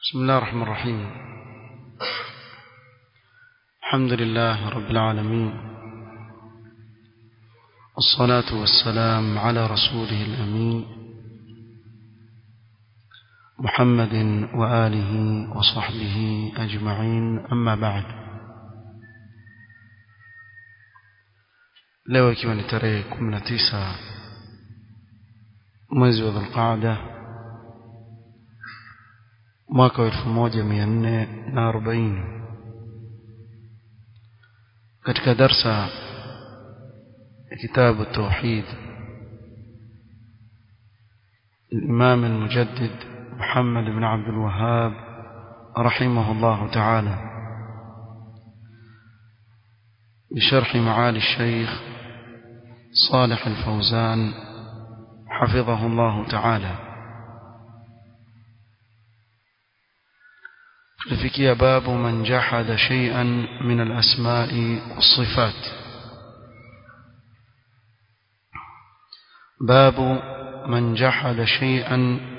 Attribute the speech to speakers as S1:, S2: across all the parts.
S1: بسم الله الرحمن الرحيم الحمد لله رب العالمين والصلاة والسلام على رسوله الأمين محمد وآله وصحبه أجمعين أما بعد leo ikiwa ni tarehe 19 mwezi wa dhulqaada mwaka wa 1440 katika darsa ya kitabu tauhid الإمام المجدد محمد بن عبد الوهاب رحمه الله تعالى بشرح معالي الشيخ صالح الفوزان حفظه الله تعالى لفكي باب من جحد شيئا من الأسماء والصفات باب من جحد شيئا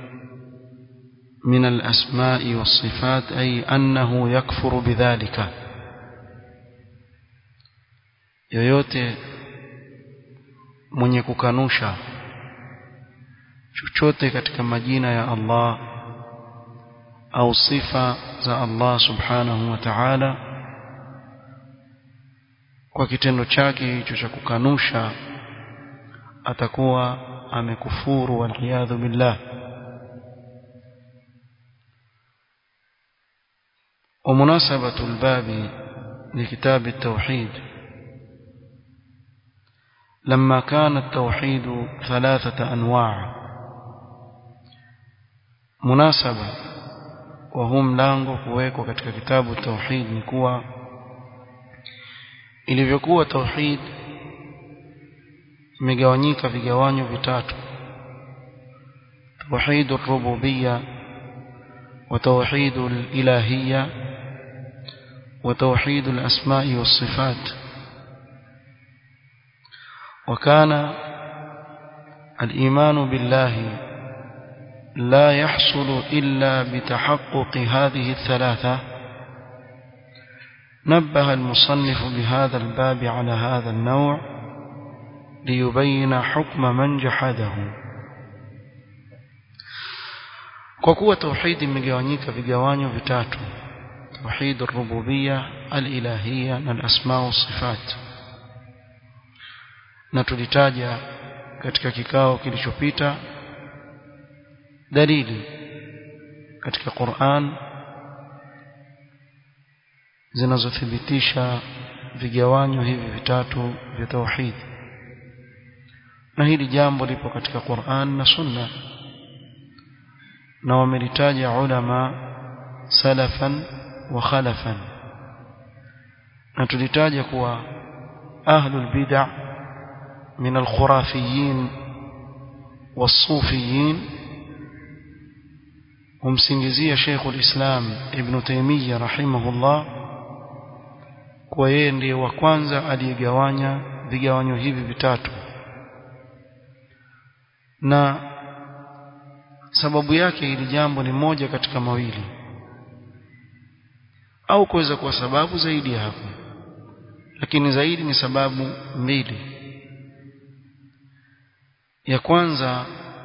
S1: من الأسماء والصفات أي أنه يكفر بذلك yoyote mwenye kukanusha chochote katika majina ya Allah au sifa za Allah subhanahu wa ta'ala kwa kitendo chake hicho cha kukanusha atakuwa amekufuru waliyadhu billah ومناسبة الباب لكتاب التوحيد لما كان التوحيد ثلاثة أنواع مناسبة وهم lango kuwekwa katika kitabu tauhid ni kuwa ilivyokuwa tauhid imegawanyika vigawanyo vitatu tauhid ar-rububiyya wa tauhid al-ilahiyya wa tauhid al-asma'i was-sifat وكان الإيمان بالله لا يحصل إلا بتحقق هذه الثلاثة نبه المصنف بهذا الباب على هذا النوع ليبين حكم من جحده kwa kuwa tauhidi imegawanyika vigawanyo vitatu tauhid ar-rububiyya al-ilahiyya na al-asma wa sifat na tulitaja katika kikao kilichopita dalili katika Qur'an zinazothibitisha vigawanyo hivi vitatu vya tauhid na hili jambo lipo katika Qur'an na Sunna na wamelitaja ulama salafan wa khalafan na tulitaja kuwa ahlul bid'ah من الخرافيين والصوفيين humsingizia Sheikh ulislam Ibn Taymiyyah rahimahullah kwa yeye ndiye wa kwanza aliyegawanya vigawanyo hivi vitatu na sababu yake hili jambo ni moja katika mawili au kuweza kuwa sababu zaidi ya hapo lakini zaidi ni sababu mbili ya kwanza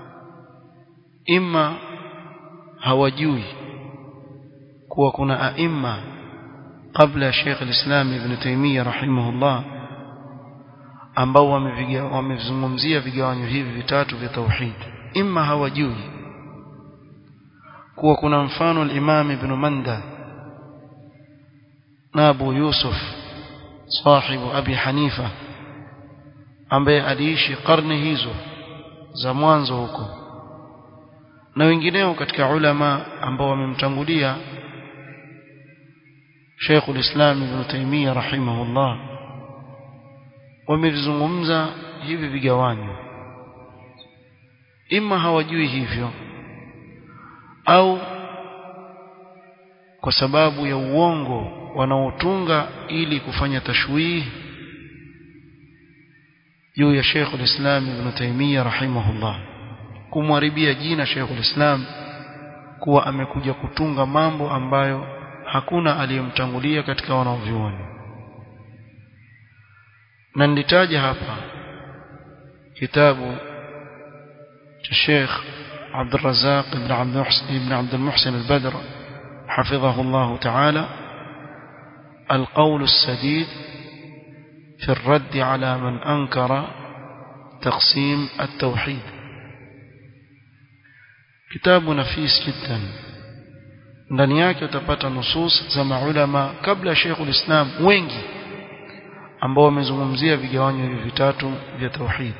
S1: ima hawajui kuwa kuna aima kabla ya Sheikh al-Islam Ibn Taymiyyah rahimahullah ambao wamezungumzia vigawanyo hivi vitatu vya tauhid ima hawajui kuwa kuna mfano al-Imam Ibn Manda na Abu Yusuf sahibu Abi Hanifa ambaye aliishi karne hizo za mwanzo huko na wengineo katika ulama ambao wamemtangulia Sheikh ulislam Ibn Taymiyyah rahimahullah wamevizungumza hivi vigawanyo ima hawajui hivyo au kwa sababu ya uongo wanaotunga ili kufanya tashwihi juu ya Sheikh al-Islam Ibn Taymiyyah rahimahullah kumharibia jina Sheikh al-Islam kuwa amekuja kutunga mambo ambayo hakuna aliyemtangulia katika wanavyuoni na nilitaja hapa kitabu cha Sheikh عبد الرزاق بن عبد المحسن بن عبد المحسن البدر حفظه الله تعالى القول السديد في الرد على من أنكر تقسيم التوحيد كتاب نفيس جدا ndani yake utapata nusus za maulama kabla ya Sheikh ulislam wengi ambao wamezungumzia vigawanyo hivi vitatu vya tauhid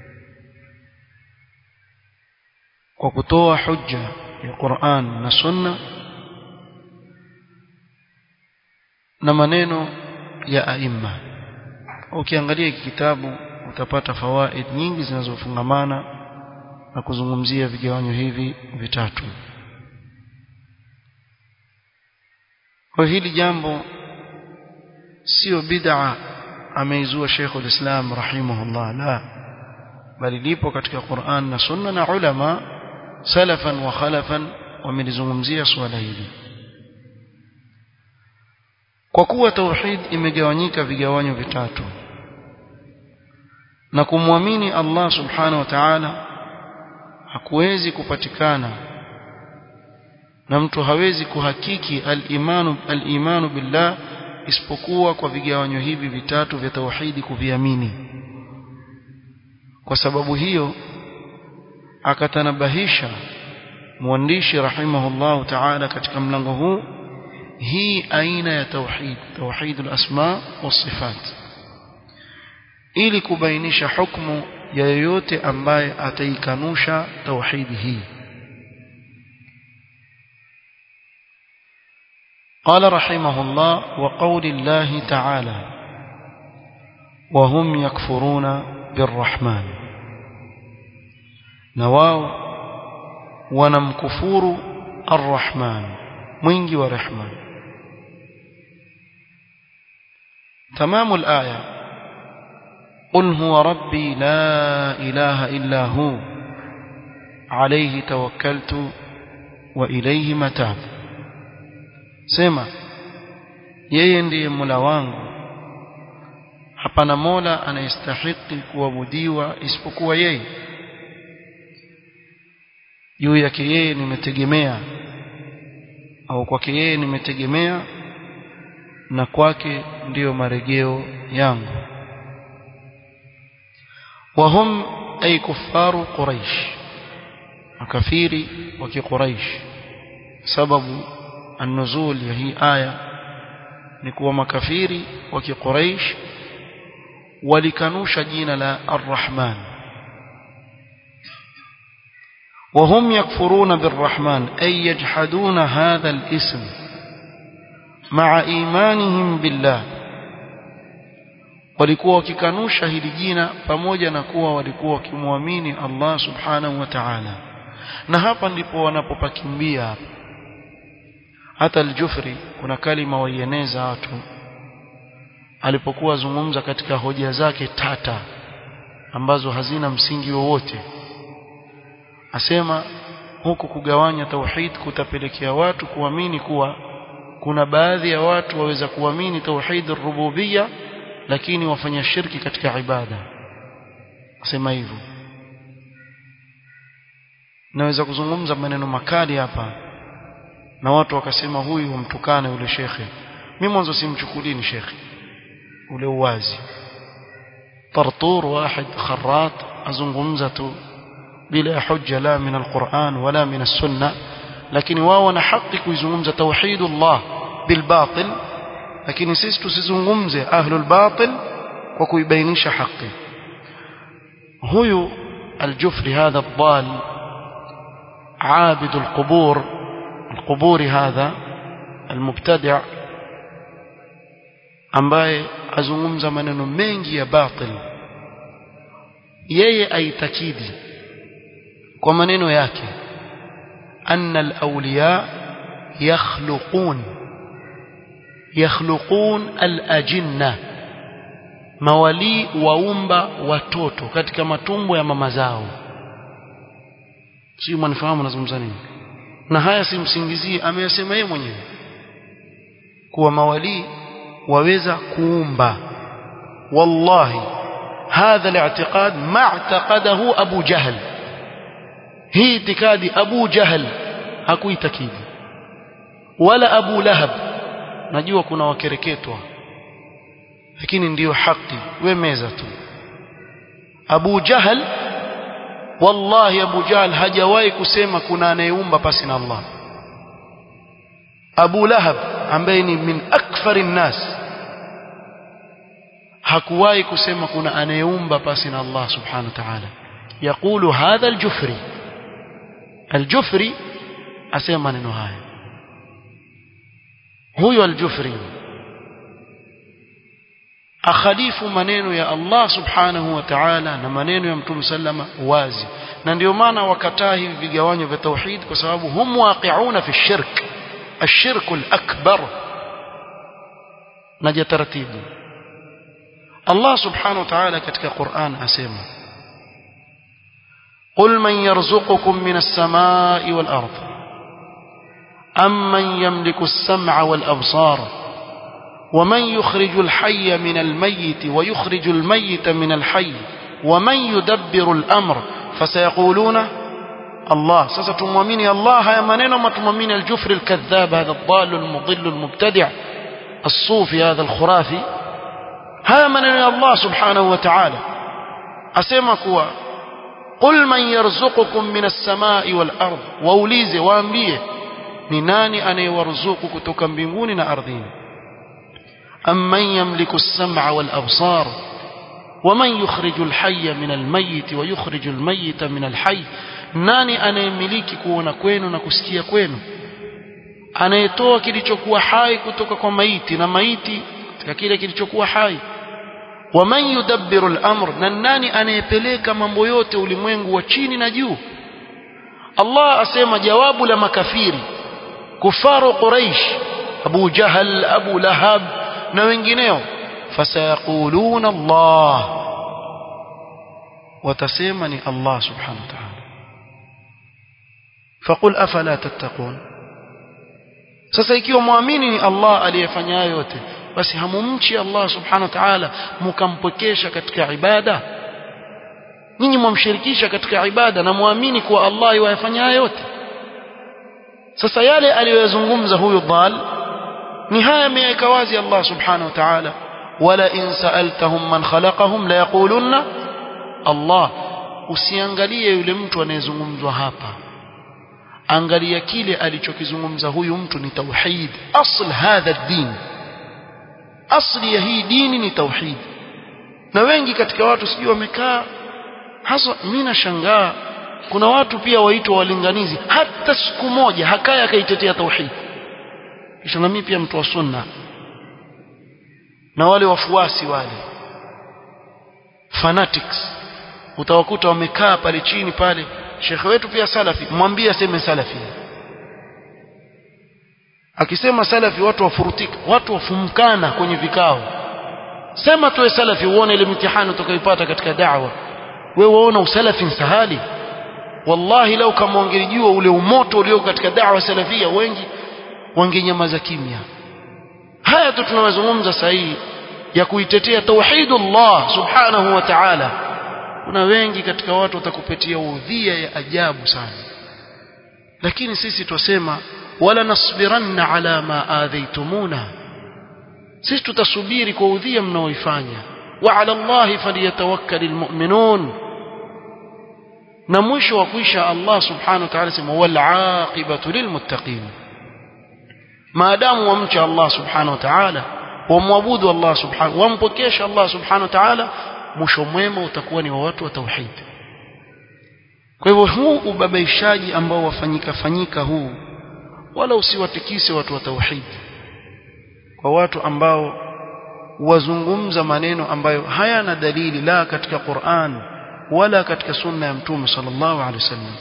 S1: kwa kutoa hujja ya Qur'an na Sunna na maneno ya aima ukiangalia hiki kitabu utapata fawaid nyingi zinazofungamana na kuzungumzia vigawanyo hivi vitatu kwa hili jambo sio bid'a ameizua Sheikh ulislam rahimahullah la bali lipo katika Qur'an na Sunna na ulama salafan wa khalafan wamelizungumzia swala hili kwa kuwa tauhid imegawanyika vigawanyo vitatu na kumwamini Allah subhanahu wa ta'ala hakuwezi kupatikana na mtu hawezi kuhakiki al-imanu al-imanu billah isipokuwa kwa vigawanyo hivi vitatu vya tauhidi kuviamini kwa sababu hiyo akatanabahisha mwandishi rahimahullahu ta'ala katika mlango huu hii aina ya tauhid tauhid al-asma was-sifat ili kubainisha hukumu ya yoyote ambaye ataikanusha tauhidi hii قال رحمه الله وقول الله تعالى وهم يكفرون بالرحمن نواو ونمكفور الرحمن mwingi wa rehma تمام الآية قل هو ربي لا إله إلا هو عليه توكلت وإليه متاب sema yeye ndiye Mola wangu hapana Mola anayestahiki kuabudiwa isipokuwa yeye juu yake yeye nimetegemea au kwake yeye nimetegemea na kwake ndiyo marejeo yangu wahum ay kuffaru quraish makafiri wa kiquraish sababu النزول ya hii aya ni kuwa makafiri wa kiquraish walikanusha jina la Ar-Rahman وهم يكفرون بالرحمن أي يجحدون هذا الاسم مع إيمانهم بالله walikuwa wakikanusha hili jina pamoja na kuwa walikuwa wakimwamini Allah subhanahu wa ta'ala na hapa ndipo wanapopakimbia hapa hata al-Jufri kuna kalima waieneza watu alipokuwa zungumza katika hoja zake tata ambazo hazina msingi wowote asema huku kugawanya tauhid kutapelekea watu kuamini kuwa kuna baadhi ya watu waweza kuamini tauhid rububia lakini wafanya shirki katika ibada asema hivyo naweza kuzungumza maneno makali hapa na watu wakasema huyu humtukana yule shekhe mimi mwanzo simchukulini shekhe ule uwazi tartur واحد خراط azungumza tu bila hujja la min alquran wala min as-sunnah lakini wao wana haki kuizungumza tauhidullah bil batil lakini sisi tusizungumze ahlul batil kwa kuibainisha haki huyu aljufri hadha الضال عابد القبور القبور هذا المبتدع ambaye azungumza maneno mengi ya batil yeye aitakidi kwa maneno yake anna alawliya yakhluqun yakhluqun alajinna mawali waumba watoto katika matumbo ya mama zao si mnafahamu nazungumza nini na haya simsingizie ameyasema yeye mwenyewe kuwa mawalii waweza kuumba wallahi hadha الاعتقاد ما اعتقده ابو جهل hii itikadi abu jahl hakuitakidi wala abu lahab najua kuna wakereketwa lakini ndiyo haki we meza tu abu jahl wallahi abu jahl hajawahi kusema kuna anayeumba pasi na allah abu lahab ambaye ni min akthari nnas hakuwahi kusema kuna anayeumba pasi na allah subhanahu wa ta'ala يقول هذا الجفري الجفري asema maneno haya huyo aljufri akhalifu maneno ya Allah subhanahu wa ta'ala na maneno ya mtume sallama wazi na ndio maana wakataa hivi vigawanyo vya tauhid kwa sababu hum waqi'una fi shirk الشرك الأكبر نجي ترتيب الله سبحانه وتعالى كتك قرآن أسيما قل من يرزقكم من السماء والأرض أم من يملك السمع والأبصار ومن يخرج الحي من الميت ويخرج الميت من الحي ومن يدبر الأمر فسيقولون الله ستمؤمن الله يا منين ما تمؤمن الجفر الكذاب هذا الضال المضل المبتدع الصوفي هذا الخرافي هذا منين الله سبحانه وتعالى أسمى كوا قل من يرزقكم من السماء والأرض وأوليزه وأنبيه ni nani anayewaruzuku kutoka mbinguni na ardhini amman yamliku as-sam'a wal absar waman yukhriju al-hayya min al-mayyit wa yukhriju al-mayyita min al-hayy nani anayemiliki kuona kwenu na kusikia kwenu anayetoa kilichokuwa hai kutoka kwa maiti na maiti katika kile kilichokuwa hai waman yudabbiru al-amr na nani anayepeleka mambo yote ulimwengu wa chini na juu Allah asema jawabu la makafiri kufaru Quraish Abu Jahal Abu Lahab na wengineo fasayaquluna Allah watasema ni Allah subhanahu wa ta'ala faqul afala tattaqun sasa ikiwa muamini ni Allah aliyefanya yote basi hamumchi Allah subhanahu wa ta'ala mkampokesha katika ibada nyinyi mwamshirikisha katika ibada na muamini kuwa Allah yafanya yote sasa yale aliyoyazungumza huyu dhal ni haya ameweka wazi Allah subhanahu wa ta'ala wala in sa'altahum man khalaqahum la yaqulunna Allah usiangalie yule mtu anayezungumzwa hapa angalia kile alichokizungumza huyu mtu ni tauhid asl hadha din asli ya hii dini ni tauhid na wengi katika watu sijui wamekaa hasa mimi nashangaa kuna watu pia waitwa walinganizi hata siku moja hakaya akaitetea tauhid kisha na mimi pia mtu wa sunna na wale wafuasi wale fanatics utawakuta wamekaa pale chini pale shekhe wetu pia salafi mwambie aseme salafi akisema salafi watu wafurutika watu wafumkana kwenye vikao sema tuwe salafi uone ile mitihani utakayopata katika da'wa wewe waona usalafi sahali wallahi lau kama wangelijua ule umoto ulio katika da'wa salafia wengi wangenyamaza kimya haya tu tunawazungumza sahihi ya kuitetea tauhidullah subhanahu wa ta'ala kuna wengi katika watu watakupatia udhia ya ajabu sana lakini sisi twasema wala nasbiranna ala ma adhaitumuna sisi tutasubiri kwa udhia mnaoifanya wa ala allahi falyatawakkalul mu'minun na mwisho wa kuisha Allah subhanahu wa ta'ala sema wal aqibatu lilmuttaqin maadamu wamcha Allah subhanahu wa ta'ala wamwabudu Allah subhanahu wampokesha Allah subhanahu wa ta'ala mwisho mwema utakuwa ni wa watu wa tauhid kwa hivyo huu ubabaishaji ambao wafanyika fanyika huu wala usiwatikise watu wa tauhid kwa watu ambao wazungumza maneno ambayo hayana dalili la katika Qur'an wala katika sunna ya mtume sallallahu alaihi wasallam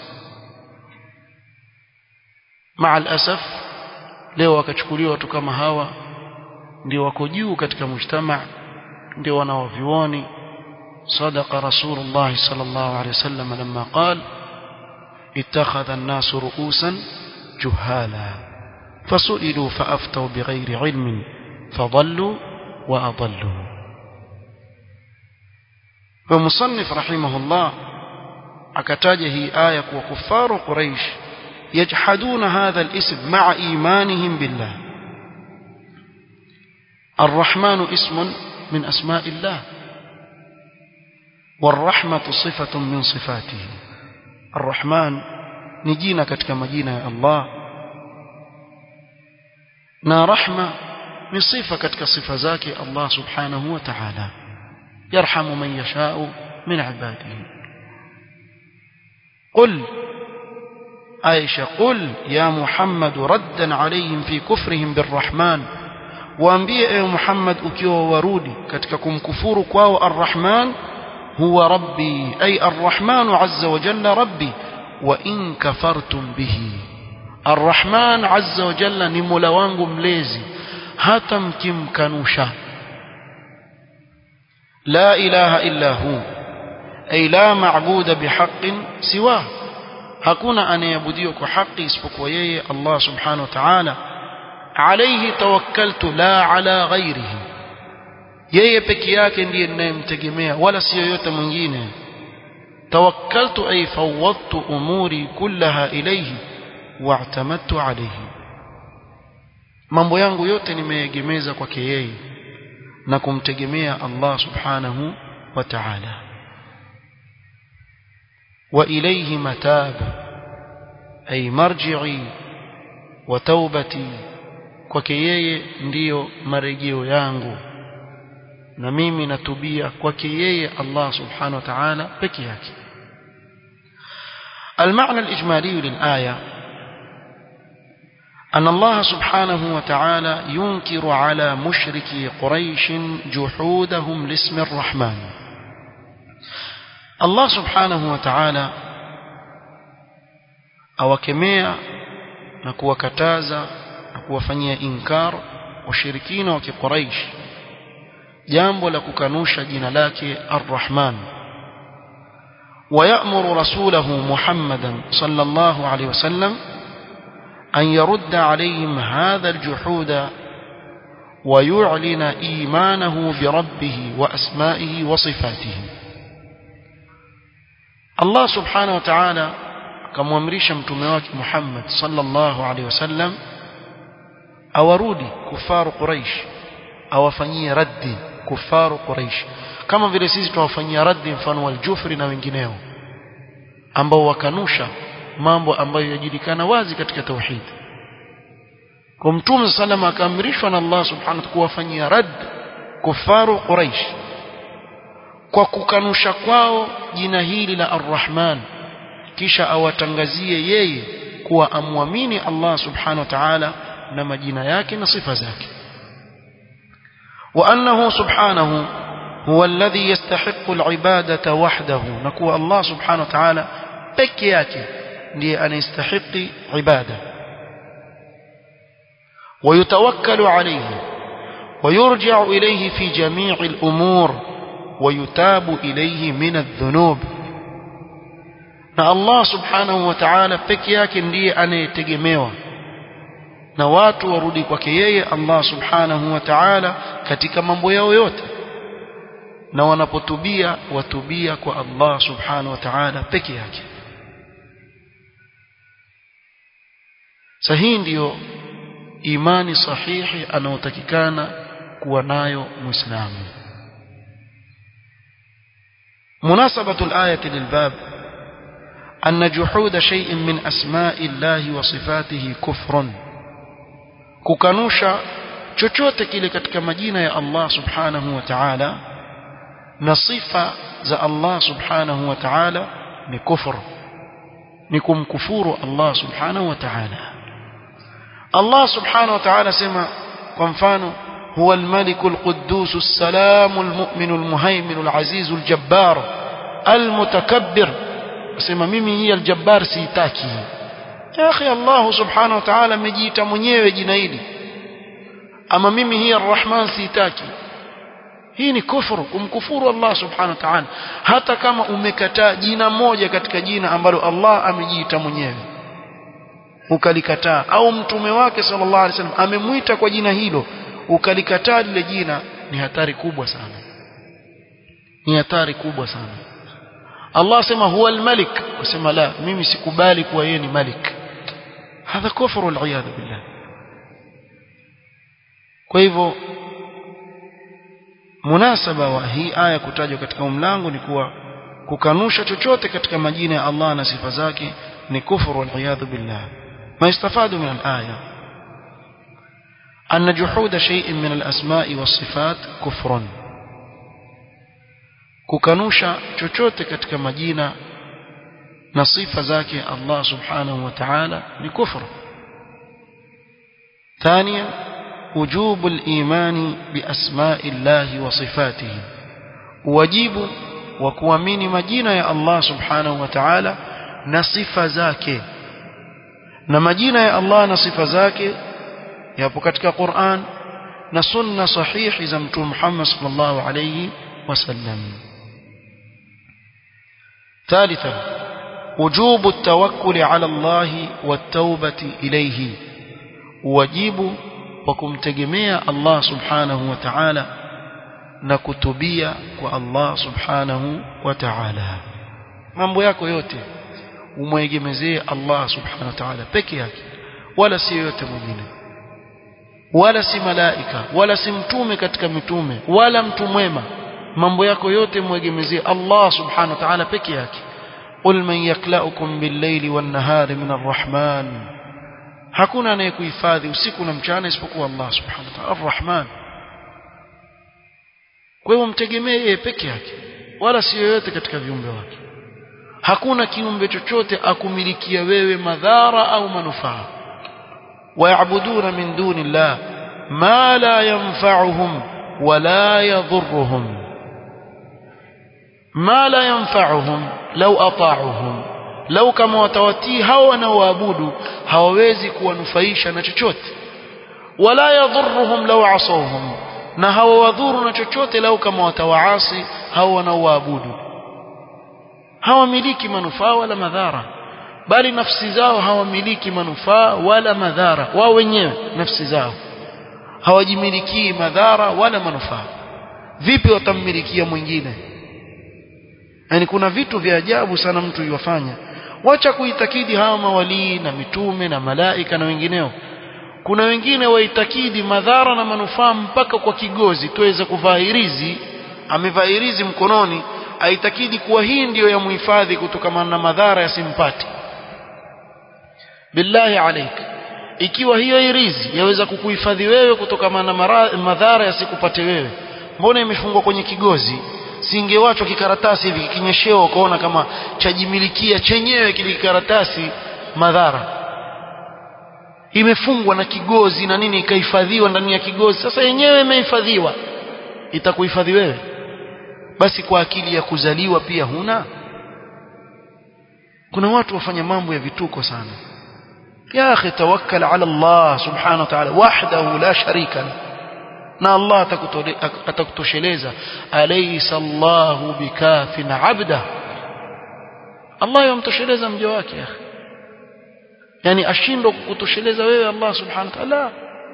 S1: maa alasaf leo wakachukuliwa watu kama hawa ndio wako juu katika mujtama ndio wanaovioni صدق رسول الله صلى الله عليه وسلم لما قال اتخذ الناس رؤوسا جهالا فسئلوا فأفتوا بغير علم فضلوا وأضلوا ومصنف رحمه الله akataja hii aya kuwa kufaru quraish yajhaduna hadha al-ism ma'a imanihim billah الرحمن اسم من أسماء الله والرحمة صفة من صفاته الرحمن نجينا كتك مجينا الله نا رحمة من صفة كتك صفة ذاك الله سبحانه وتعالى يرحم من يشاء من عباده قل عائشة قل يا محمد ردا عليهم في كفرهم بالرحمن waambie ewe Muhammad ukiwa warudi katika kumkufuru kwao Ar-Rahman huwa rabbi ay Ar-Rahman azza wa jalla rabbi wa in kafartum bihi Ar-Rahman azza wa jalla ni Mola wangu mlezi hata mkimkanusha la ilaha illa hu ay la ma'buda bihaqqin siwa hakuna anayeabudiwa kwa haki isipokuwa yeye Allah subhanahu wa ta'ala alayhi tawakkaltu la ala ghairihi yeye peke yake ndiye ninayemtegemea wala si yoyote mwingine tawakkaltu ay fawwadtu umuri kullaha ilayhi wa'tamadtu alayhi mambo yangu yote nimeegemeza kwake yeye na kumtegemea Allah subhanahu wa ta'ala wa ilayhi matab ay marji'i wa taubati kwake yeye ndiyo marejeo yangu na mimi natubia kwake yeye Allah subhanahu wa ta'ala peke yake المعنى الإجمالي للآية أن الله سبحانه وتعالى ينكر على مشركي قريش جحودهم لاسم الرحمن الله سبحانه وتعالى أوكميع نكوى كتازا na kuwafanyia inkar washirikina wa kiquraish jambo la kukanusha jina lake ar-Rahman ويأمر رسوله محمدا صلى الله عليه وسلم أن يرد عليهم هذا الجحود ويعلن إيمانه بربه وأسمائه وصفاته الله سبحانه وتعالى كما أمريش متمواك محمد صلى الله عليه وسلم awarudi kufaru quraish awafanyie raddi kufaru quraish kama vile sisi tuwafanyia raddi mfano waljufri na wengineo ambao wakanusha mambo ambayo yajulikana wazi katika tauhid kwa mtume salama akaamrishwa na Allah subhanahu wa kuwafanyia radd kufaru quraish kwa kukanusha kwao jina hili la arrahman kisha awatangazie yeye kuwa amwamini Allah subhanahu wa ta'ala na majina yake na sifa zake وأنه سبحانه هو الذي يستحق العبادة وحده نكو الله سبحانه وتعالى peke yake ndiye anayestahiki ibada ويتوكل عليه ويرجع إليه في جميع الأمور ويتاب إليه من الذنوب na Allah subhanahu wa ta'ala peke yake ndiye anayetegemewa na watu warudi kwake yeye Allah subhanahu wa ta'ala katika mambo yao yote na wanapotubia watubia kwa Allah subhanahu wa ta'ala peke yake sahihi ndiyo imani sahihi anayotakikana kuwa nayo muislamu مناسبة الآية للباب أن جحود شيء من أسماء الله وصفاته كفر kukanusha chochote kile katika majina ya Allah subhanahu wa ta'ala na sifa za Allah subhanahu wa ta'ala ni kufur ni kumkufuru Allah subhanahu wa ta'ala Allah subhanahu wa ta'ala sema kwa mfano huwa al-malik al-quddus as-salam al-mu'min al-muhaymin al-aziz al-jabbar al-mutakabbir sema mimi hii al-jabbar siitaki ya akhi Allah subhanahu wa ta'ala amejiita mwenyewe jina hili ama mimi hii ar-rahman siitaki hii ni kufuru kumkufuru Allah subhanahu wa ta'ala hata kama umekataa jina moja katika jina ambalo Allah amejiita mwenyewe ukalikataa au mtume wake sallallahu alaihi wasallam amemwita kwa jina hilo ukalikataa lile jina ni hatari kubwa sana ni hatari kubwa sana Allah asema huwa al-malik usema la mimi sikubali kuwa yeye ni malik hadha kufru al-iyad billah kwa hivyo munasaba wa hii aya kutajwa katika mlango ni kuwa kukanusha chochote katika majina ya Allah na sifa zake ni kufru wal billah ما يستفاد من الآية أن جحود شيء من الأسماء والصفات كفر kukanusha chochote katika majina na sifa zake Allah subhanahu wa ta'ala ni kufru ثانيا وجوب الإيمان بأسماء الله وصفاته واجب وكوامين مجينة يا الله سبحانه وتعالى نصف ذاك na majina ya Allah na sifa zake yapo katika Qur'an na sunna sahihi za mtume Muhammad sallallahu alayhi wasallam ثالثا وجوب التوكل على الله والتوبة إليه واجب وكمتجميع الله سبحانه وتعالى نكتبيا والله سبحانه وتعالى mambo yako yote umwegemezee Allah subhanahu wa ta'ala peke yake wala si yote mwingine wala si malaika wala si mtume katika mitume wala mtu mwema mambo yako yote mwegemezee Allah subhanahu wa ta'ala peke yake qul man yaklaukum bil-layli wan-nahari min ar-rahman hakuna anayekuhifadhi usiku na mchana isipokuwa Allah subhanahu wa ta'ala ar-rahman kwa hiyo mtegemee yeye peke yake wala si yoyote katika viumbe wake hakuna kiumbe chochote akumilikia wewe madhara au manufaa wayabuduna min duni llah ma la yanfa'uhum wala yadhurruhum ma la yanfa'uhum law ata'uhum lau kama watawatii hao wanaoabudu hawawezi kuwanufaisha na chochote wala yadhurruhum law asawhum na hawawadhuru na chochote lau kama watawaasi hao wanaoabudu hawamiliki manufaa wala madhara bali nafsi zao hawamiliki manufaa wala madhara wao wenyewe nafsi zao hawajimilikii madhara wala manufaa vipi watammilikia mwingine yani kuna vitu vya ajabu sana mtu yofanya wacha kuitakidi hawa mawalii na mitume na malaika na wengineo kuna wengine waitakidi madhara na manufaa mpaka kwa kigozi tuweze kuvaa hirizi amevaa hirizi mkononi aitakidi kuwa hii ndiyo ya muhifadhi kutokana na madhara yasimpate billahi alaik ikiwa hiyo irizi yaweza kukuhifadhi wewe kutokana na madhara yasikupate wewe mbona imefungwa kwenye kigozi singewachwa kikaratasi hivi kikinyeshewa ukaona kama chajimilikia chenyewe kile kikaratasi madhara imefungwa na kigozi na nini ikahifadhiwa ndani ya kigozi sasa yenyewe imehifadhiwa itakuhifadhi wewe basi kwa akili ya kuzaliwa pia huna kuna watu wafanya mambo ya vituko sana ya akhi tawakkal ala Allah subhanahu wa ta'ala wahdahu la sharika la na Allah atakutosheleza alaysa Allahu bikafin abda Allah yamtosheleza mja wake akhi yani ashindwa kukutosheleza wewe Allah subhanahu wa ta'ala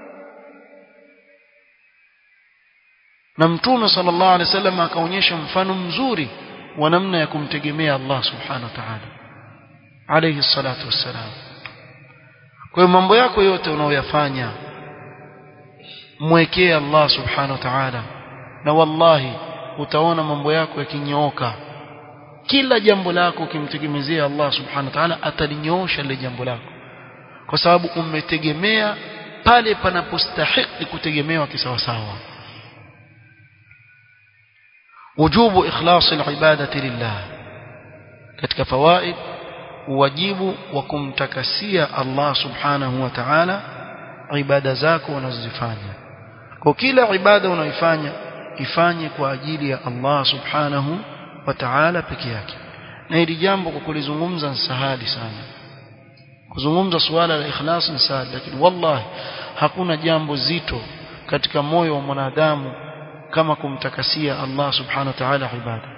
S1: na mtume sallallahu alaihi wasallam akaonyesha mfano mzuri wa namna ya kumtegemea Allah subhanahu wa ta'ala alayhi salatu wassalam kwa hiyo mambo yako yote unaoyafanya mwekee Allah subhanahu wa ta'ala na wallahi utaona mambo yako yakinyooka kila jambo lako ukimtegemezea Allah subhanahu wa ta'ala atalinyoosha lile jambo lako kwa sababu umetegemea pale panapostahili kutegemewa kisawasawa wujubu ikhlas alibadati lillah katika fawaid wajibu wa kumtakasia Allah subhanahu wa ta'ala ibada zako unazozifanya kwa kila ibada unaifanya ifanye kwa ajili ya Allah subhanahu wa ta'ala peke yake na hili jambo kwa kulizungumza ni sahali sana kuzungumza suala la ikhlas ni sahali lakini wallahi hakuna jambo zito katika moyo wa mwanadamu kama kumtakasia Allah subhanahu wa ta'ala ibada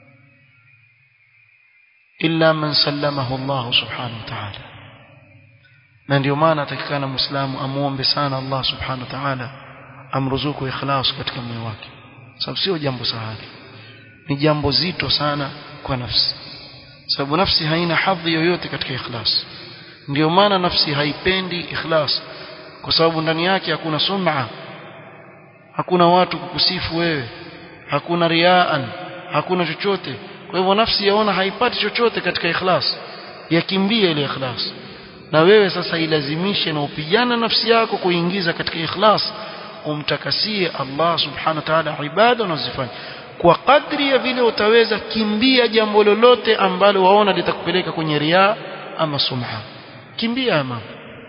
S1: illa man sallamahu Allah subhanahu wa ta'ala na ndio maana atakikana muislamu amuombe sana Allah subhanahu wa ta'ala amruzuku ikhlas katika moyo wake sababu sio jambo sahali ni jambo zito sana kwa nafsi sababu nafsi haina hadhi yoyote katika ikhlas ndio maana nafsi haipendi ikhlas kwa sababu ndani yake hakuna sum'a hakuna watu kukusifu wewe hakuna riaan hakuna chochote kwa hivyo nafsi yaona haipati chochote katika ikhlas yakimbia ile ikhlas na wewe sasa ilazimishe na upigana nafsi yako kuingiza katika ikhlas umtakasie Allah subhanahu wa ta'ala ibada unazifanya kwa kadri ya vile utaweza kimbia jambo lolote ambalo waona litakupeleka kwenye ria ama sumha kimbia mambo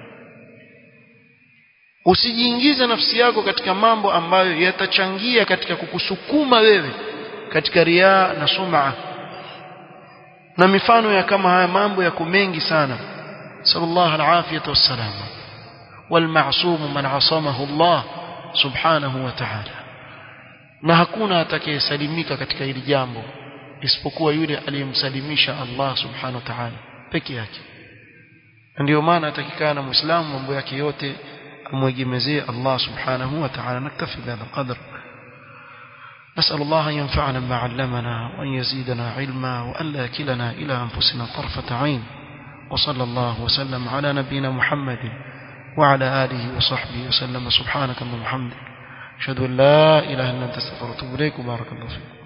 S1: usijiingize nafsi yako katika mambo ambayo yatachangia katika kukusukuma wewe katika ria na sum'a na mifano ya kama haya mambo yako mengi sana sallallahu alafiyatu wassalam والمعصوم من عصمه الله سبحانه وتعالى na hakuna atakayesalimika katika hili jambo isipokuwa yule aliyemsalimisha Allah subhanahu wa ta'ala peke yake ndio maana atakikana muislamu mambo yake yote amwegemezee Allah subhanahu wa ta'ala naktafi bihadha القدر نسأل الله أن ينفعنا بما علمنا وأن يزيدنا علما وأن لا كلنا إلى أنفسنا طرفة عين وصلى الله وسلم على نبينا محمد وعلى آله وصحبه وسلم سبحانك اللهم وبحمدك أشهد أن لا إله إلا أنت استغفرك وأتوب إليك وبارك الله فيك